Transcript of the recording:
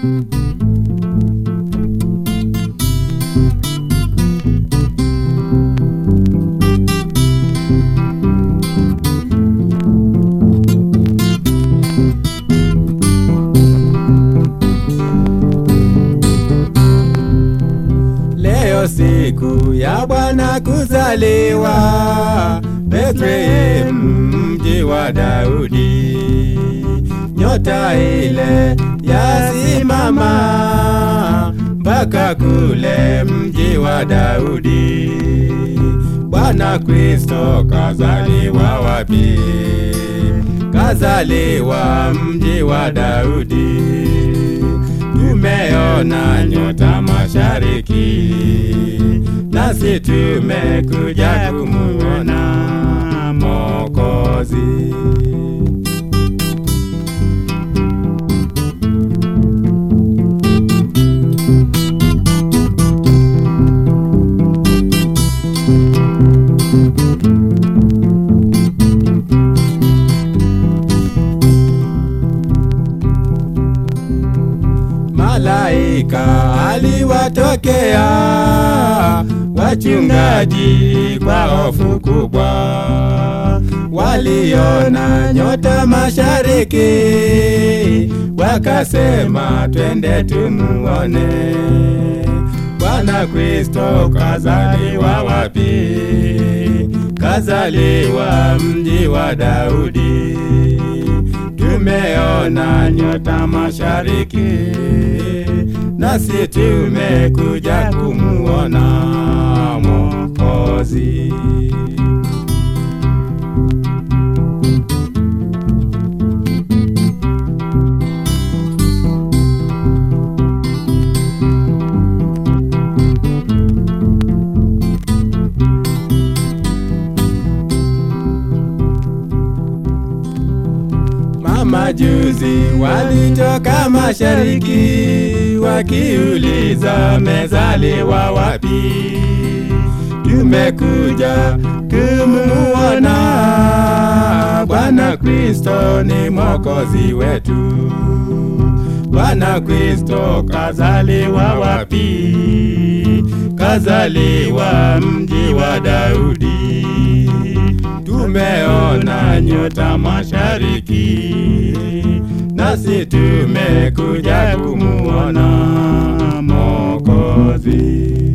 Leo siku ya Bwana kuzaliwa, Bethlehem mji wa Daudi. Nyota ile yasimama mpaka kule mji wa Daudi. Bwana Kristo kazaliwa wapi? Kazaliwa mji wa Daudi. Tumeona nyota mashariki, nasi tumekuja kumuona Mwokozi. Malaika aliwatokea wachungaji kwa hofu kubwa, waliona nyota mashariki, wakasema twende tumuone Bwana Kristo kazaliwa wapi? Kazaliwa mji wa Daudi. Tumeona nyota mashariki, nasi tumekuja kumuona Mwokozi. Mamajuzi walitoka mashariki wakiuliza mezaliwa wapi? Tumekuja kumuona Bwana Kristo ni mwokozi wetu. Bwana Kristo kazaliwa wapi? Kazaliwa mji wa Daudi. Tumeona nyota mashariki, nasi tumekuja kumuona Mwokozi.